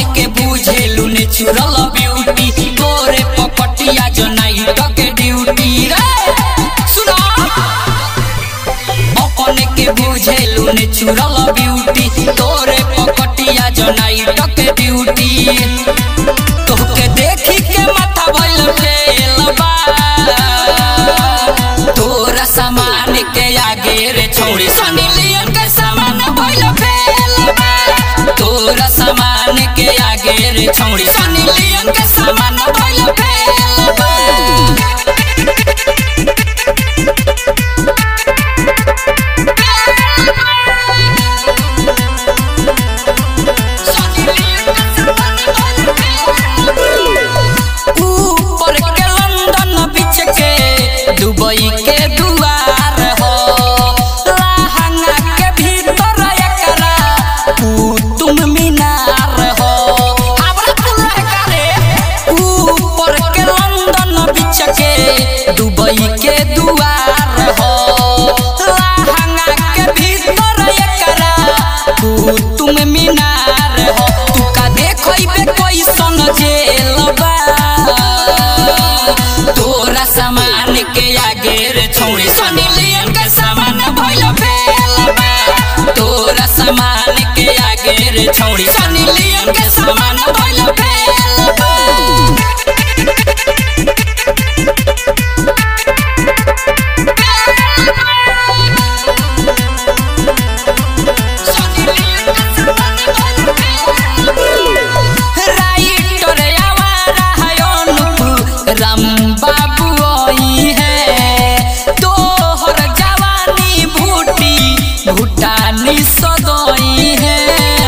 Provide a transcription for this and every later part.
के बुझेलू ने चुरल ब्यूटी तोरे पकटिया जो नाइट के ड्यूटी रे सुनो अपन के बुझेलू ने चुरल ब्यूटी तोरे पकटिया जो नाइट के ड्यूटी तोहके देखी के माथा भइल फेल बा तोरा सामान के आगे रे छोड़ी सनी लियन के सामान भइल फेल बा तोरा सामान के आगे रे छोड़ी सनी लियन के सामान भइल फेल बा ऊपर के लंदन बीच के दुबई के दुआर हो लहंगा के भीतर एकरा कुतुब मीनार हो हमरा दुल्हा करे ऊपर के लंदन बीच के दुबई के दुआर हो लहंगा के भीतर एकरा कुतुब मीनार हो तू का देखइबे कैसन जेल बा तोरा सामान के आगे रे छौड़ी सनी लियन के सामान भइल फेल बा तोरा सामान के आगे रे छौड़ी सनी लियन के सामान भइल फेल बा राइटर आवारा है अनुप राम बाबू आई है तोहर जवानी भूटी भूटानी सदई है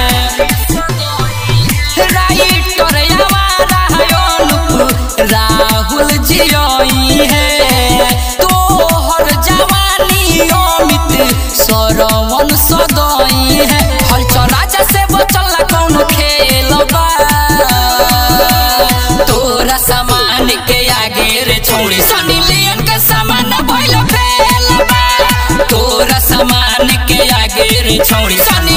राइटर आवारा है अनुप राहुल जी आई है तोहर जवानी अमित सरवन सदई है हलचल राजा से बचल कौन खेल बा तोरा सामान के आगे रे छौड़ी सनी लियन के सामान भइल फेल बा तोरा सामान के आगे रे छौड़ी सनी